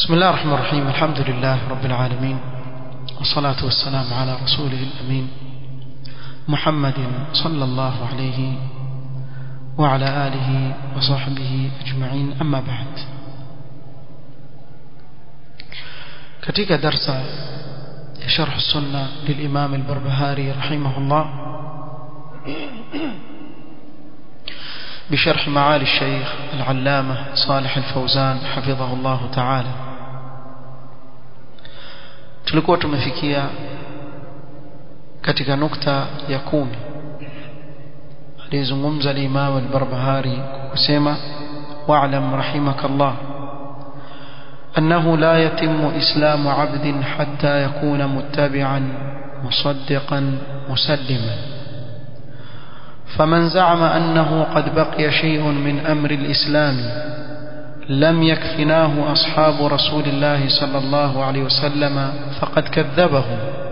بسم الله الرحمن الرحيم الحمد لله رب العالمين والصلاة والسلام على رسوله الأمين محمد صلى الله عليه وعلى آله وصحبه أجمعين أما بعد katika darsa ya sharh sunna للإمام البربهاري رحمه الله بشرح معالي الشيخ العلامة صالح الفوزان حفظه الله تعالى tulikuwa tumefikia katika nukta ya kumi alizungumza al-Imam al-Barbahari kusema wa'lam rahimakallah أنه لا يتم إسلام عبد حتى يكون متبعا مصدقا مسلما فمن زعم أنه قد بقي شيء من أمر الإسلام لم يكفناه أصحاب رسول الله صلى الله عليه وسلم فقد كذبه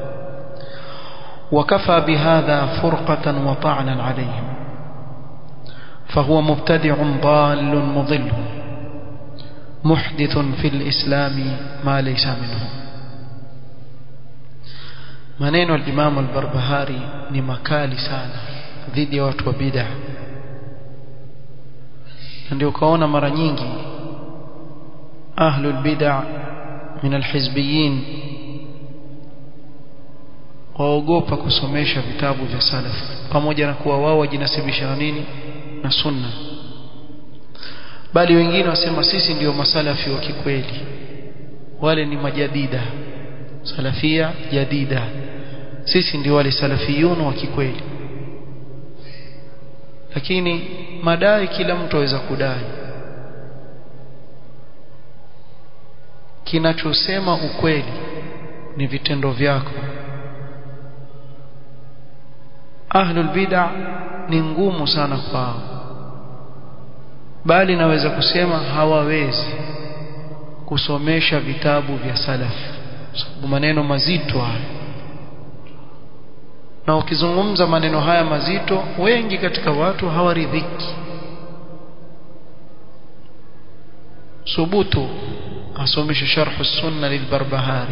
وكفى بهذا فرقة وطعنا عليهم فهو مبتدع ضال مضل محدث في الإسلام ما ليس منه maneno al-Imam al-Barbahari ni makali sana dhidi ya watu wa bid'a ndio kaona mara nyingi ahlul bid'a min al-hizbiyyin waogopa kusomesha vitabu vya salaf pamoja na kuwa wao wajinasibisha na nini na sunna bali wengine wasema sisi ndio masalafi wa kikweli wale ni majadida salafia jadida sisi ndio wale salafiyun wa kikweli lakini madai kila mtu aweza kudai kinachosema ukweli ni vitendo vyako ahlul bid'a ni ngumu sana kwao bali naweza kusema hawawezi kusomesha vitabu vya salaf sababu maneno mazito haya na ukizungumza maneno haya mazito wengi katika watu hawaridhiki subutu asomeshe sharh sunna lilbarbahari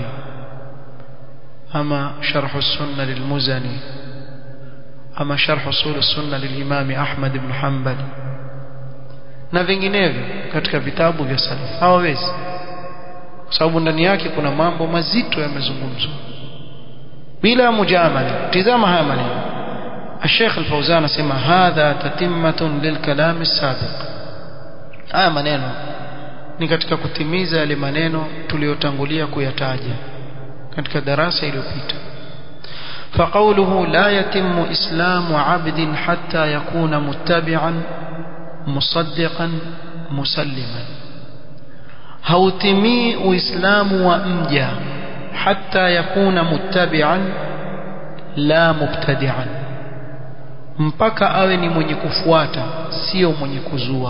ama sharh sunna lilmuzani ama sharh usul sunna lilimami Ahmad ibn Hanbal na vinginevyo katika vitabu vya salaf hawawezi kwa sababu ndani yake kuna mambo mazito yamezungumzwa bila mujamala tizama haya maneno الشيخ الفوزان اسمع هذا تتمة للكلام السابق haya maneno ni katika kutimiza yale maneno tuliyotangulia kuyataja katika darasa iliyopita فقوله لا يتم إسلام عبد حتى يكون متبعا مصدقا مسلما hautimii uislamu wa mja hata yakuna muttabi'an la mubtadi'an mpaka awe ni mwenye kufuata sio mwenye kuzua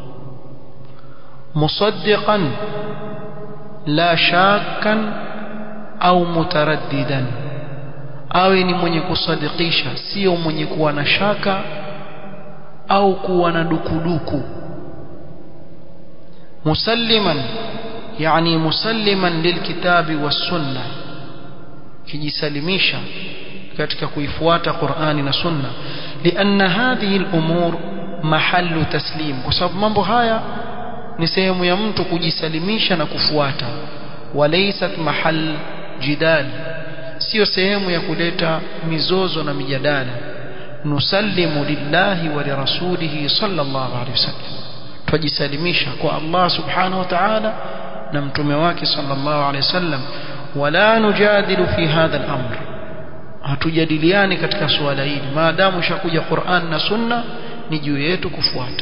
musaddiqan la shakkan au mutaraddidan awe ni mwenye kusadikisha sio mwenye kuwa na shaka au kuwa na dukuduku musalliman yani musalliman lilkitabi was-sunna kijisalimisha katika kuifuata Qur'ani na Sunna lianna hadhihi al-umur mahallu taslim kwa sababu mambo haya ni sehemu ya mtu kujisalimisha na kufuata walaysat mahal jidal sio sehemu ya kuleta mizozo na mijadala nusallimu lillahi wa lirasulihi sallallahu alaihi wasallam tujisalimisha kwa Allah subhanahu wa ta'ala na mtume wake sallallahu alaihi wasallam wala nujadilu fi hadha al-amr hatujadiliani katika suala hili maadamu shakuja Qur'an na Sunna ni juu yetu kufuata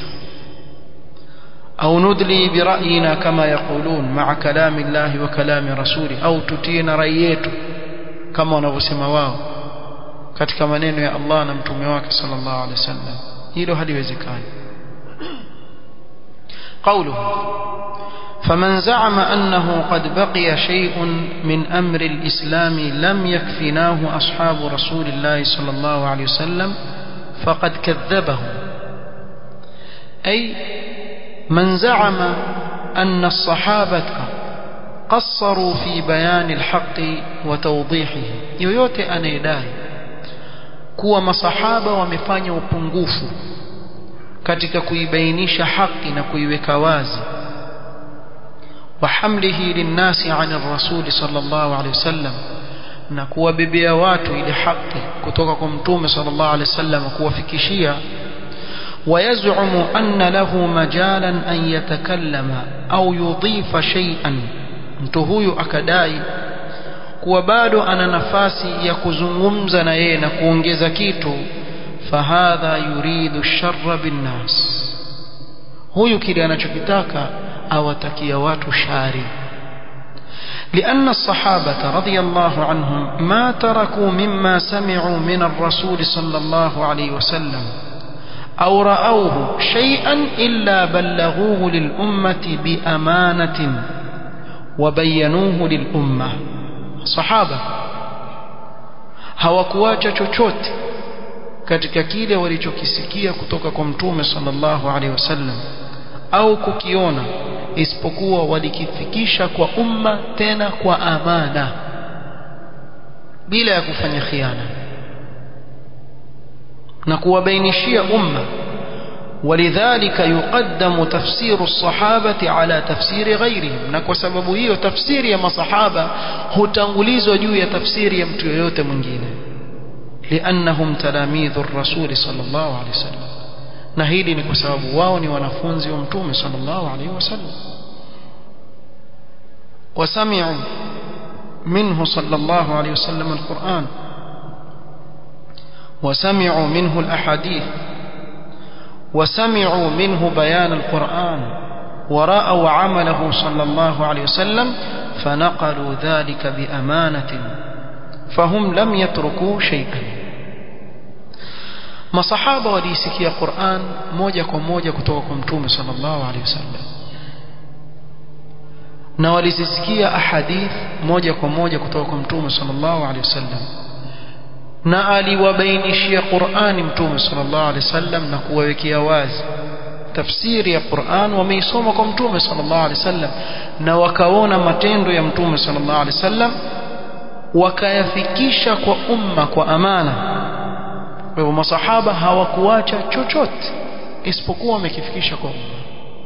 au nudli bira'yina kama yaqulun ma'a kalami Allah wa kalami rasuli au tutina rai yetu kama wanavyosema wao katika maneno ya Allah na mtume wake sallallahu alaihi wasallam hilo haliwezekani قوله فمن زعم أنه قد بقي شيء من أمر الإسلام لم يكفناه أصحاب رسول الله صلى الله عليه وسلم فقد كذبه أي من زعم أن الصحابة قصروا في بيان الحق وتوضيحه yoyote anayedai kuwa masahaba wamefanya upungufu katika kuibainisha haki na kuiweka wazi وحمله للناس عن الرسول صلى الله عليه وسلم na kuwabebea watu ile haki kutoka kwa mtume sallallahu alaihi wasallam kuwafikishia ويزعم أن له مجالا أن يتكلم أو يضيف شيئا mtu huyu akadai kuwa bado ana nafasi ya kuzungumza na yeye na kuongeza kitu fahadha yuridu sharra binnas huyu kile anachokitaka awatakia watu shari لأن الصحابة رضي الله عنهم ما تركوا مما سمعوا من الرسول صلى الله عليه وسلم أو رأوه شيئا إلا بلغوه للأمة بأمانة وبينوه للأمة صحابة hawakuacha chochote katika kile walichokisikia kutoka kwa mtume sallallahu alaihi wasallam au kukiona isipokuwa walikifikisha kwa umma tena kwa amana bila ya kufanya khiana na kuwabainishia umma ولذلك يقدم تفسير الصحابة على تفسير غيرهم na kwa sababu hiyo tafsiri ya masahaba hutangulizwa juu ya tafsiri ya mtu yoyote mwingine لأنهم تلاميذ الرسول صلى الله عليه وسلم na hili ni kwa sababu wao ni wanafunzi wa mtume sallallahu alaihi wasallam wasami'u minhu sallallahu alaihi wasallam alquran وسمعوا منه الأحاديث وسمعوا منه بيان القرآن ورأوا عمله صلى الله عليه وسلم فنقلوا ذلك بأمانة فهم لم يتركوا شيئا masahaba waliisikia Qur'an moja kwa moja kutoka kwa Mtume sallallahu alaihi wasallam na walizisikia ahadith moja kwa moja kutoka kwa Mtume sallallahu alaihi wasallam na aliwabainishia Qur'ani Mtume sallallahu alaihi wasallam na kuwawekea wazi tafsiri ya Qur'an wameisoma kwa Mtume sallallahu alaihi wasallam na wakaona matendo ya Mtume sallallahu alaihi wasallam wakayafikisha kwa umma kwa amana kwa hivyo masahaba hawakuacha chochote isipokuwa wamekifikisha kwa umma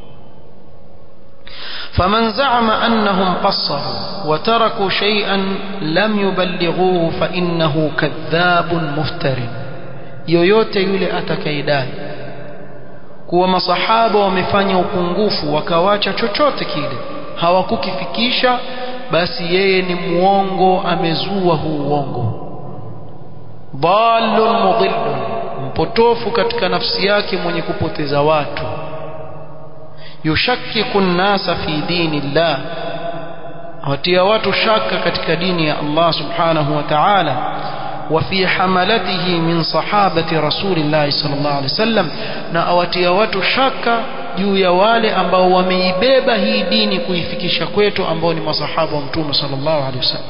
فمن زعم أنهم قصروا وتركوا شيئا لم يبلغوه فإنه كذاب مفتر yoyote yule atakaidai kuwa masahaba wamefanya upungufu wakawacha chochote kile hawakukifikisha basi yeye ni muongo amezua huu uongo dhalun mudhillun mpotofu katika nafsi yake mwenye kupoteza watu yushakkiku nnasa fi dini llah awatia watu shaka katika dini ya Allah subhanahu wa ta'ala وفي حملته من صحابة رسول الله صلى الله عليه وسلم na awatia watu shaka juu ya wale ambao wameibeba hii dini kuifikisha kwetu ambao ni masahaba wa mtume sallallahu alaihi wasallam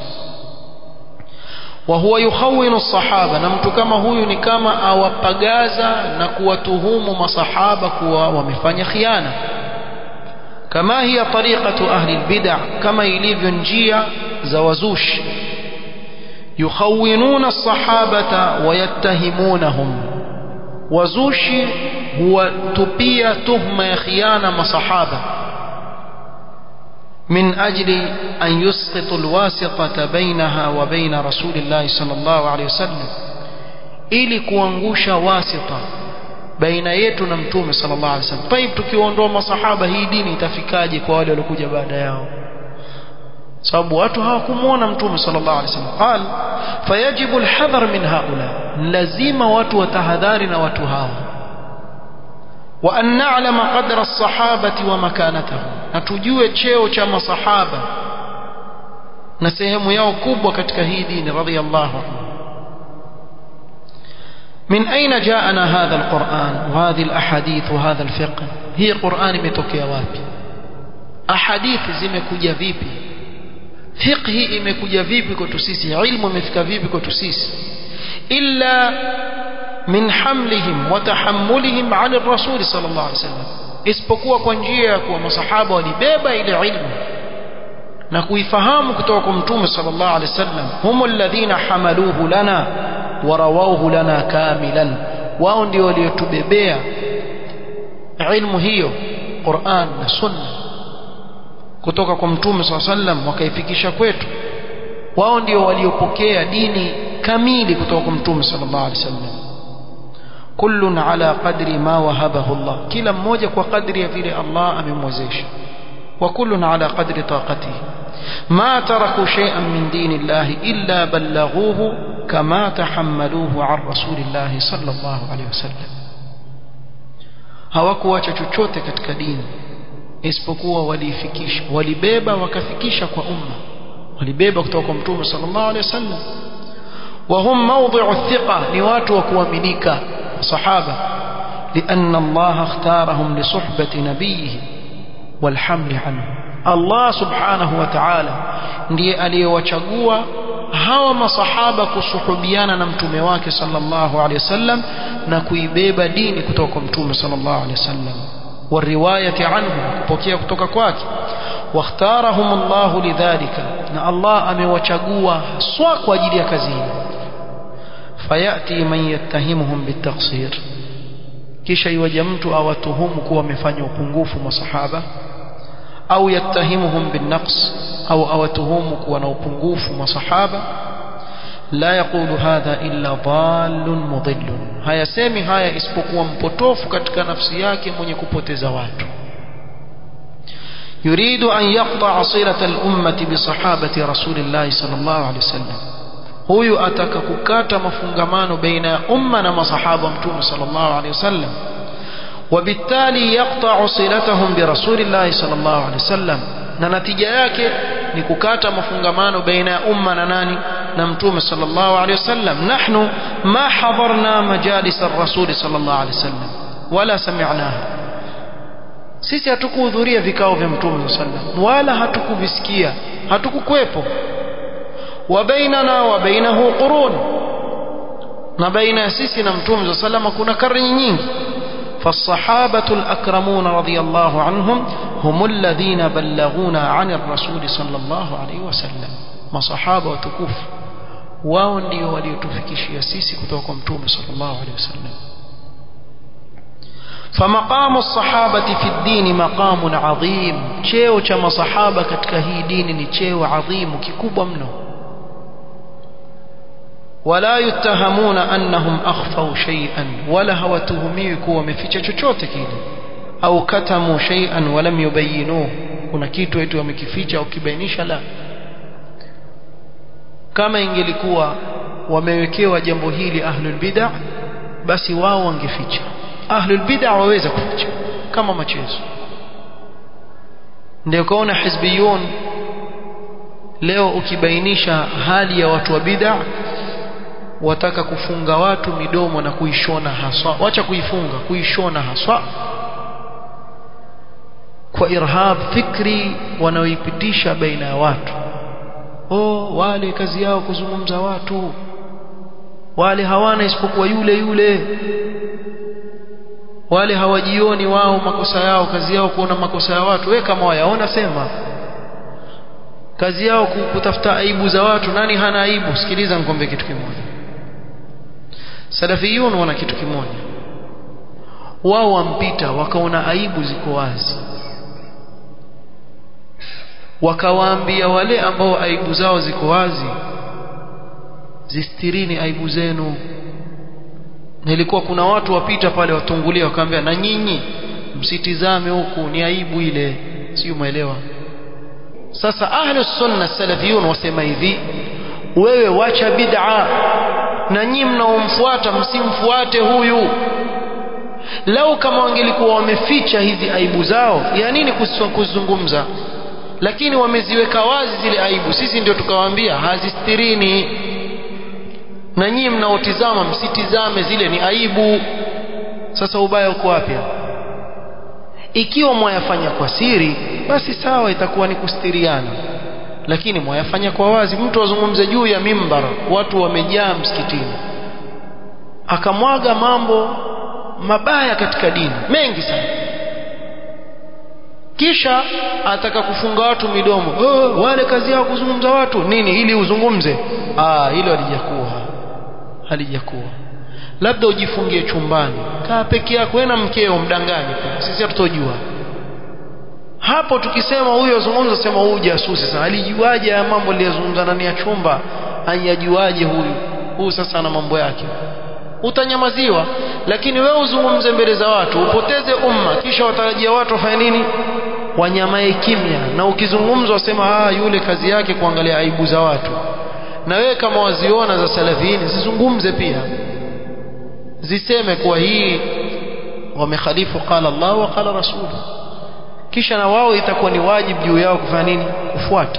وهو يخون الصحابة na mtu kama huyu ni kama awapagaza na kuwatuhumu masahaba kuwa wamefanya khiana كما هي طريقة أهل البدع كما يليف njia za wazushi يخونون الصحابة ويتهمونهم wazushi huwatupia tuhma ya khiana masahaba من أجل أن يسقط الواسطة بينها وبين رسول الله صلى الله عليه وسلم ili kuangusha wasita baina yetu na mtume sallallahu alaihi wasallam. Taib, tukiondoa masahaba hii dini itafikaje kwa wale waliokuja baada yao? sababu watu hawakumuona mtume sallallahu alaihi wasallam. Qal fayajibu alhadhar min haula, lazima watu watahadhari na watu hawa wa an na'lama qadra as-sahabati wa makanatahum, na tujue cheo cha masahaba na sehemu yao kubwa katika hii dini radhiyallahu anhu من أين جاءنا هذا القرآن وهذه الأحاديث وهذا الفقه هي قرآن imetokea wapi ahadithi zimekuja vipi fiqhi imekuja vipi kwetu sisi ilmu imefika vipi kwetu sisi illa min hamlihim wa tahammulihim ala rasul sallallahu alaihi wasallam isipokuwa kwa njia ya kuwa masahaba walibeba ile ilmu na kuifahamu kutoka kwa mtume sallallahu alaihi wasallam humu alladhina hamaluhu lana wa rawawhu lana kamilan wao ndio waliotubebea ilmu hiyo Qur'an na Sunna kutoka kwa mtume sallallahu alaihi wasallam wakaifikisha kwetu wao ndio waliopokea dini kamili kutoka kwa mtume sallallahu alaihi wasallam kullun ala qadri ma wahabahu Allah kila mmoja kwa kadri ya vile Allah amemwezesha wa kullun ala qadri taqatihi ma taraku shay'an min dinillahi illa ballaghuhu kama tahammaluhu an rasulillahi sallallahu alaihi wasallam hawakuacha chochote katika dini isipokuwa walifikisha walibeba wakafikisha kwa umma walibeba kutoka kwa mtume sallallahu alaihi wasallam وهم موضع الثقة نوات وكوامنيك صحابة لأن الله اختارهم لصحبة نبيه والحمل عنه الله سبحانه وتعالى ndiye aliyewachagua hawa masahaba kusuhubiana na mtume wake sallallahu alaihi wasallam na kuibeba dini kutoka kwa mtume sallallahu alaihi wasallam والرواية عنه kupokea kutoka kwake واختارهم الله لذلك na Allah amewachagua haswa kwa ajili ya kazi hii fayati man yattahimuhum bitaqsir kisha iwaje mtu awatuhumu kuwa wamefanya upungufu masahaba au yattahimuhum binnaqs au awatuhumu kuwa na upungufu masahaba la yaqulu hadha illa dallun mudillun hayasemi haya isipokuwa mpotofu katika nafsi yake mwenye kupoteza watu يريد أن يقطع صلة الأمة بصحابة رسول الله صلى الله عليه وسلم huyu ataka kukata mafungamano baina ya umma na masahaba mtume sallallahu alaihi wasallam وبالتالي يقطع صلتهم برسول الله صلى الله عليه وسلم na natija yake ni kukata mafungamano baina ya umma na nani na mtume sallallahu alaihi wasallam nahnu ma hadarna majalis ar-rasul sallallahu alaihi wasallam wala sami'naha sisi hatukuhudhuria vikao vya mtume sallam wala hatukuvisikia hatukukwepo wa bainana wa bainahu qurun na baina sisi na mtume sallam kuna karne nyingi فالصحابة الأكرمون رضي الله عنهم هم الذين بلغونا عن الرسول صلى الله عليه وسلم ما صحابة وتكوف wao ndio waliotufikishia sisi kutoka kwa mtume sallallahu alaihi wasallam فمقام الصحابة في الدين مقام عظيم cheo cha masahaba katika hii dini ni cheo adhimu kikubwa mno ولا يتهمون أنهم أخفوا شيئا ولا hawatuhumiwi kuwa wameficha chochote kile au katamu shay'an walam yubayyinuhu kuna kitu eti wamekificha au kibainisha la kama ingelikuwa wamewekewa jambo hili ahlul bid'ah basi wao wangeficha ahlul bid'ah waweza kuficha kama machezo ndio kaona hizbiyun leo ukibainisha hali ya watu wa bid'ah wataka kufunga watu midomo na kuishona haswa wacha kuifunga kuishona haswa kwa irhab fikri wanaoipitisha baina ya watu oh wale kazi yao kuzungumza watu wale hawana isipokuwa yule yule wale hawajioni wao makosa yao kazi yao kuona makosa ya watu we kama wayaona sema kazi yao kutafuta aibu za watu nani hana aibu sikiliza nikwambie kitu kimoja salafiyun wana kitu kimoja wao wampita wakaona aibu ziko wazi wakawaambia wale ambao aibu zao ziko wazi zistirini aibu zenu nilikuwa kuna watu wapita pale watungulia wakaambia na nyinyi msitizame huku ni aibu ile sio umeelewa sasa ahlus sunna salafiyun wasema hivi wewe wacha bid'a na nyinyi mnaomfuata msimfuate huyu lau kama wangelikuwa wameficha hizi aibu zao ya nini kuzungumza lakini wameziweka wazi zile aibu sisi ndio tukawaambia hazistirini na nyinyi mnaotizama msitizame zile ni aibu sasa ubaya uko wapi ikiwa mwayafanya kwa siri basi sawa itakuwa ni kustiriana lakini mwayafanya kwa wazi mtu azungumze juu ya mimbar watu wamejaa msikitini akamwaga mambo mabaya katika dini mengi sana kisha ataka kufunga watu midomo oh, wale kazi yao kuzungumza watu nini ili uzungumze ah hilo halijakuwa halijakuwa labda ujifungie chumbani kaa peke yako wewe na mkeo mdanganye sisi hatutojua hapo tukisema huyo zungumza sema huyu jasusi sasa alijuaje ya mambo aliyozungumza ndani ya chumba ayajuaje huyu huyu sasa ana mambo yake utanyamaziwa lakini wewe uzungumze mbele za watu upoteze umma kisha watarajia watu wafanye nini wanyamae kimya na ukizungumza wasema ah yule kazi yake kuangalia aibu za watu na wewe kama waziona za salafini zizungumze pia ziseme kuwa hii wamekhalifu qala Allah wa qala rasuluhu kisha na wao itakuwa ni wajibu juu yao kufanya nini kufuata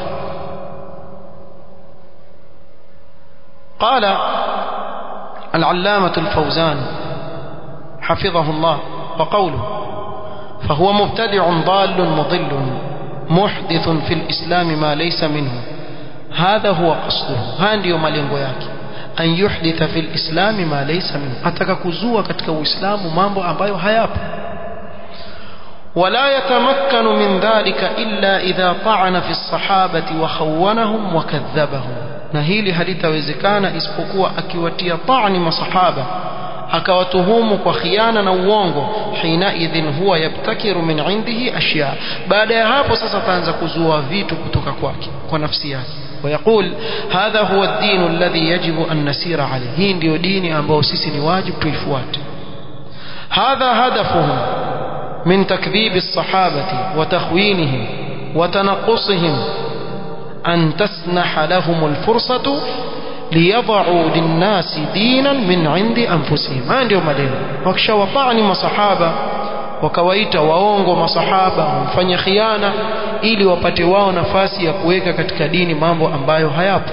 قال العلامة الفوزان حفظه الله وقوله فهو مبتدع ضال مضل محدث في الإسلام ما ليس منه هذا هو قصده هذا يوم malengo yake an yuhditha fil islam ma laysa minhu ataka kuzua katika uislamu mambo ambayo hayapo ولا يتمكن من ذلك إلا إذا طعن في الصحابة وخونهم وكذبهم na hili halitawezekana isipokuwa akiwatia ta'ni masahaba akawatuhumu kwa khiana na uongo hina idhin huwa yabtakiru min indihi ashya baada ya hapo sasa ataanza kuzua vitu kutoka kwake kwa nafsi yake ويقول هذا هو الدين الذي يجب أن نسير عليه hii ndio dini ambayo sisi ni wajibu tuifuate هذا هدفهم من تكذيب الصحابة وتخوينهم وتنقصهم أن تسنح لهم الفرصة ليضعوا للناس دينا من عند أنفسهم ما ndio maneno wakishawapani masahaba wakawaita waongo masahaba wamfanya khiana ili wapate wao nafasi ya kuweka katika dini mambo ambayo hayapo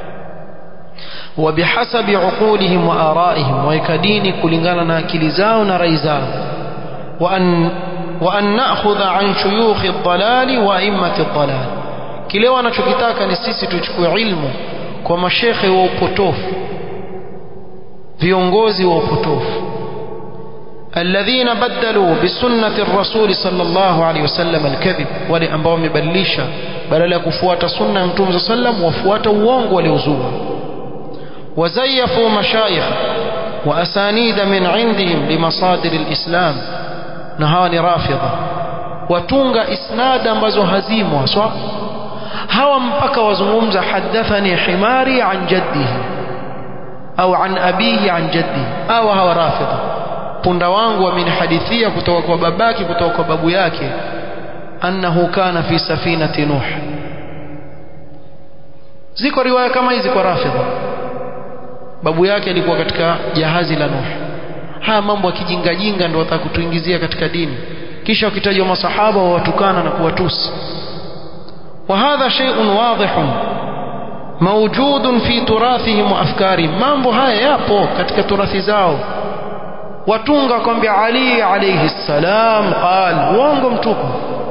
وبحسب عقولهم وآرائهم ويكديني كلنغانا ناكل زاو نري زاو وأن, وأن نأخذ عن شيوخ الضلال وأئمة الضلال kile wanachokitaka ni sisi tuchukue ilmu kwa mashekhe wa upotofu viongozi wa upotofu alladhina badalu bisunnati rasuli sallallahu alaihi wasallam alkadhib wale ambao wamebadilisha badala ya kufuata sunna ya mtume sallam wafuata uongo waliozua وزيفوا مشايخ وأسانيد من عندهم لمصادر الإسلام نهاني رافضة وتونغ إسناد ambazo hazimu haswa hawa mpaka wazungumza hadathani himari an jaddihi au an abihi an jaddihi au hawa rafidha punda wangu amenihadithia kutoka kwa babake kutoka kwa babu yake annahu kana fi safinati nuh ziko riwaya kama hizi kwa rafidha babu yake alikuwa katika jahazi la nuh haya mambo ya kijingajinga ndio wataka kutuingizia katika dini kisha wakitajwa masahaba wawatukana na kuwatusi وهذا شيء واضح موجود في تراثهم وافكارهم mambo haya yapo katika turathi zao watunga kwambia Ali alayhi salam qal uongo mtupu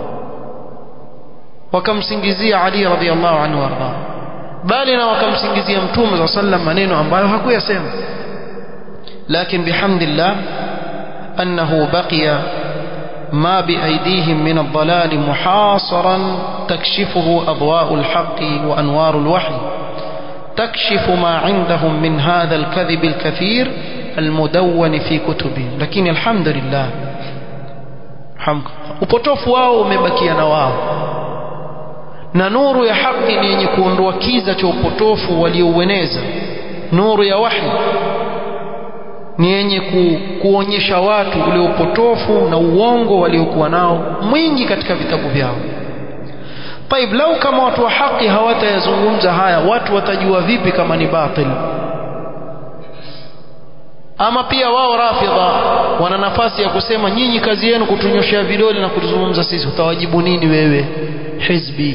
wakamsingizia Ali radhiallahu anhu warda bali na wakamsingizia mtume za sallam maneno ambayo hakuyasema lakini bihamdillah annahu baqiya ما بأيديهم من الضلال محاصرا تكشفه أضواء الحق وأنوار الوحي تكشف ما عندهم من هذا الكذب الكثير المدون في كتبهم لكن الحمد لله upotofu wao umebakia na wao na nuru ya haki ni yenye kuondoa kiza cha upotofu walioueneza nuru ya wahi ni yenye ku, kuonyesha watu ule upotofu na uongo waliokuwa nao mwingi katika vitabu vyao taib lau kama watu wa haki hawatayazungumza haya watu watajua vipi kama ni batil ama pia wao rafidha wana nafasi ya kusema nyinyi kazi yenu kutunyoshea vidole na kutuzungumza sisi utawajibu nini wewe hizbi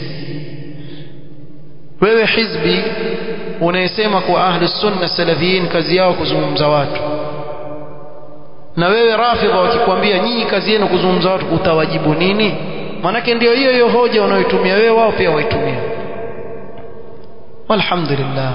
wewe hizbi unayesema kwa ahli sunna salafiyin kazi yao kuzungumza watu na wewe rafidha wakikwambia nyinyi kazi yenu kuzungumza watu utawajibu nini manake ndio hiyo hiyo hoja unayoitumia wewe wao pia waitumia walhamdulillah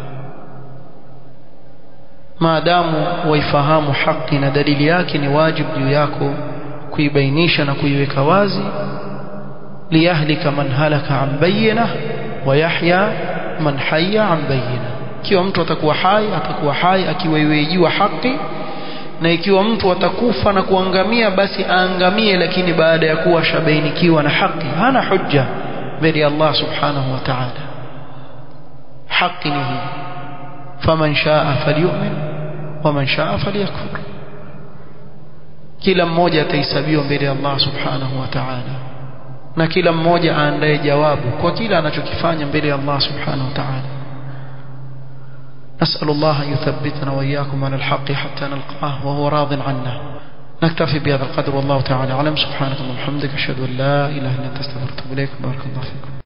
maadamu waifahamu haki na dalili yake ni wajibu juu yako kuibainisha na kuiweka wazi liyahlika man halaka an bayyinah wa yahya man hayya an bayyinah ikiwa mtu atakuwa hai atakuwa hai akiwa yejua haki na ikiwa mtu atakufa na kuangamia basi aangamie lakini baada ya kuwa shabainikiwa na haki hana hujja mbele ya Allah subhanahu wa ta'ala haki ni hii faman shaa falyu'min waman shaa falyakfur kila mmoja atahesabiwa mbele ya Allah subhanahu wa ta'ala na kila mmoja aandae jawabu kwa kila anachokifanya mbele ya Allah subhanahu wa ta'ala نسأل الله أن يثبتنا وإياكم على الحق حتى نلقاه وهو راض عنا نكتفي بهذا القدر والله تعالى أعلم سبحانك اللهم وبحمدك أشهد أن لا إله إلا أنت استغفرك وأتوب إليك بارك الله فيكم